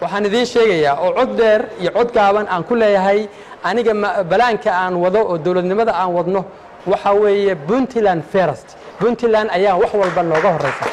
waxaan idiin sheegayaa oo cod dheer iyo cod gaaban aan ku leeyahay aniga balaanka aan wado oo dowladnimada aan wadno waxa weeye puntland ferest puntland ayaa wax walba nooga horeysa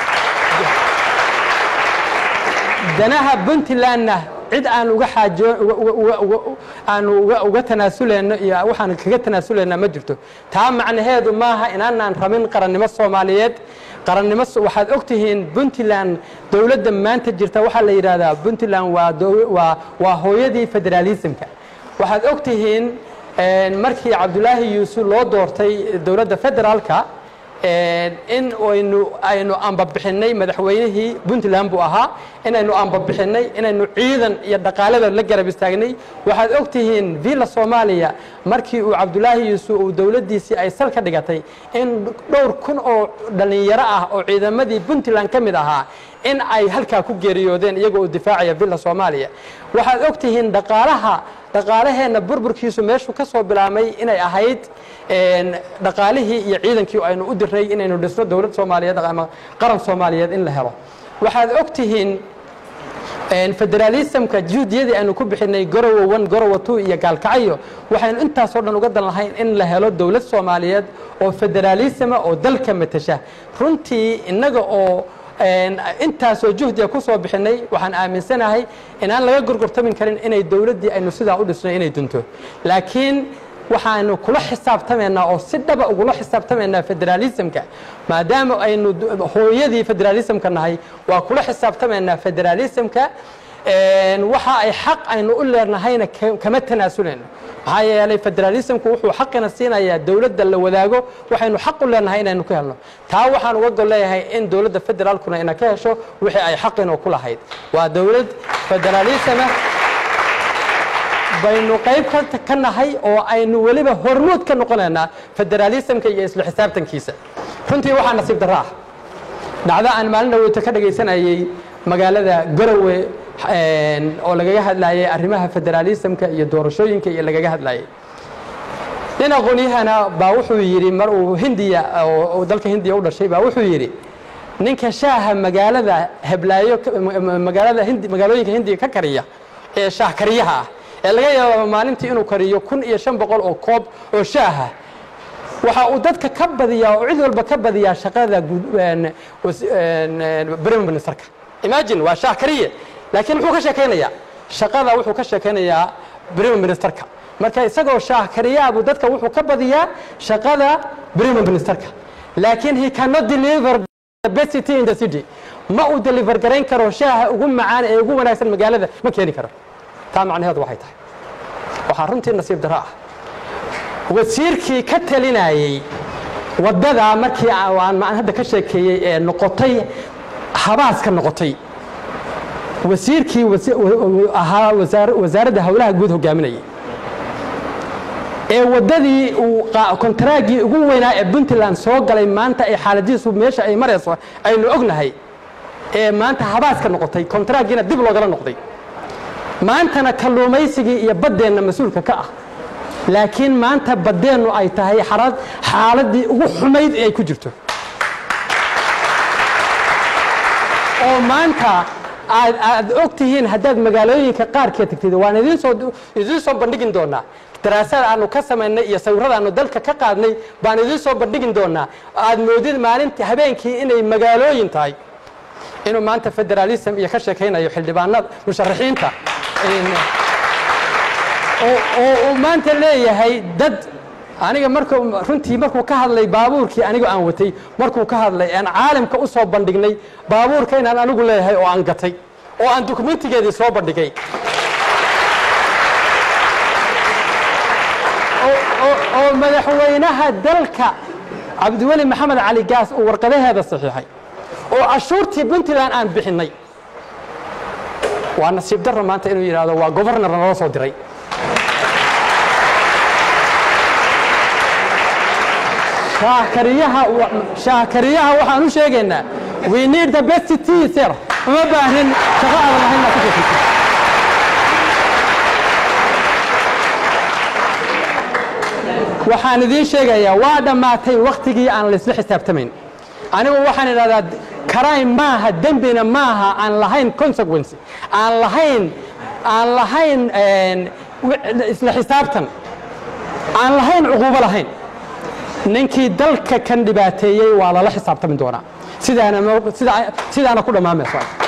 danaha puntlandna cid aan uga xaajo aanu uga tanaasuleyno iyo waxaan kaga tanaasuleynaa ma jirto taa macnaheedu maaha inaanaan rabin qarannimo soomaaliyeed qarannimo waxaad og tihiin puntland dowladda maanta jirta waxaa la yidhaahdaa puntland waa waa hooyadii federaalismka waxaad og tihiin markii cabdulaahi yuusuf loo doortay dowladda federaalka in aynu aynu ambabixinay madaxweynihii puntland buu ahaa inaynu ambabixinay inaynu ciidan iyo dhaqaalada la garab istaagnay waxaad og tihiin villa soomaaliya markii uu cabdulaahi yuusuf uu dowladdiisii ay sal ka dhigatay in dhowr kun oo dhallinyaro ah oo ciidamadii puntland ka mid ahaa in ay halkaa ku geeriyoodeen iyagoo u difaacaya villa soomaaliya waxaad og tihiin dhaqaalaha dhaqaalaheenna burburkiisu meeshuu ka soo bilaabmay inay ahayd dhaqaalihii iyo ciidankii aynu u dirnay inaynu dhisno dowlad soomaaliyeed ama qaran soomaaliyeed in la helo waxaad og tihiin federaalismka juhdiyadii aynu ku bixinay gorowa one gorowa two iyo gaalkacyo waxaynu intaasoo dhan uga dan lahayn in la helo dowlad soomaaliyeed oo federaalisma oo dalka matasha runtii innaga oo intaasoo juhdiga ku soo bixinay waxaan aaminsanahay inaan laga gorgortamin karin inay dowladdii aynu sidaa u dhisno inay dunto laakiin waxaanu kula xisaabtamaynaa oo si dhaba ugula xisaabtamaynaa federaalismka maadaama aynu hooyadii federaalismka nahay waa kula xisaabtamaynaa federaalismka waxa ay xaq aynu u leenahayna kama tanaasuleyno maxaa yeelay federaalismku wuxuu xaqina siinayaa dowladda la wadaago waxaynu xaq u leenahay inaynu ka helno taa waxaan uga gol leeyahay in dowladda federaalkuna ina ka hesho wixii ay xaqina ku lahayd waa dowlad federaalisma baynu qayb ka nahay oo aynu weliba hormuud ka noqonaynaa federaalismka iyo isla xisaabtankiisa runtii waxaa nasiib darro ah dhacdo aan maalin dhaweyto ka dhagaysanayey magaalada garowe oo lagaga hadlayay arrimaha federaalismka iyo doorashooyinka iyo lagaga hadlayay nin aqoonyahana baa wuxuu yidhi mar uu hindiya oo dalka hindiya u dhashay baa wuxuu yidhi ninka shaaha magaalada heblaayo magaalada hindi magaalooyinka hindiya ka kariya ee shaah kariyaha ah ee laga yaabo maalintii inuu kariyo kun iyo shan boqol oo koob oo shaaha waxa uu dadka ka badiyaa oo cid walba ka badiyaa shaqada prime ministerka imagine waa shaah kariye laakiin muxuu ka sheekaynayaa shaqada wuxuu ka sheekaynayaa prime ministerka marka isagoo shaah kariyaabuu dadka wuxuu ka badiyaa shaqada prime ministerka laakiin he cannot deliver the best city in the city ma uu deliver garayn karo shaaha ugu macaan ee ugu wanaagsan magaalada ma keeni karo taa macnaheedu waxay tahay waxaa runtii nasiib darro ah wasiirkii ka talinayey waddadaa markii aan hadda ka sheekeeyey ee noqotay habaaska noqotay wasiirkii ahaa wasaaradda howlaha guud hogaaminayay ee waddadii uu kontaraaggii ugu weynaa ee puntland soo galay maanta ay xaaladiisu meesha ay marayso aynu ognahay ee maanta habaaska noqotay kontaraaggiina dib loogala noqday maantana kalluumaysigii iyo baddeenna mas-uulka ka ah laakiin maanta baddeennu ay tahay xaaladii ugu xumayd ay ku jirto oo maanta aad og tihiin haddaad magaalooyinka qaarkeed tagtid waan idiin soo bandhigin doonaa daraasaad aanu ka samaynay iyo sawirada aanu dalka ka qaadnay baan idiin soo bandhigin doonaa aad moodid maalintii habeenkii inay magaalooyin tahay inuu maanta federaalism iyo ka sheekaynayo xildhibaanada musharaxiinta oo uu maanta leeyahay dad aniga mark runtii markuu ka hadlay baabuurkii anigu aan watay markuu ka hadlay aan caalamka u soo bandhignay baabuurka inaan anigu leeyahay oo aan gatay oo aan dokumentigeedii soo bandhigay oo madaxweynaha dalka cabdiweli maxamed cali gaas uu warqadaheeda saxiixay oo cashuurtii puntland aan bixinnay waa nasiib darro maanta inuu yidhaahdo waa governar nala soo diray shaahkariyaha waxaan u sheegaynaa we need the best teacher uma baahnin shaqo aadan lahayn inaad ku shaqaysid waxaan idiin sheegayaa waa dhammaatay wakhtigii aan laysla xisaabtamayn anigu waxaan idhahdaa crime maaha dembina maaha aan lahayn consequence aan lahayn aan lahayn isla xisaabtan aan lahayn cuquubo lahayn ninkii dalka kan dhibaateeyey waa lala xisaabtami doonaa sidaana sidaana ku dhamaamayso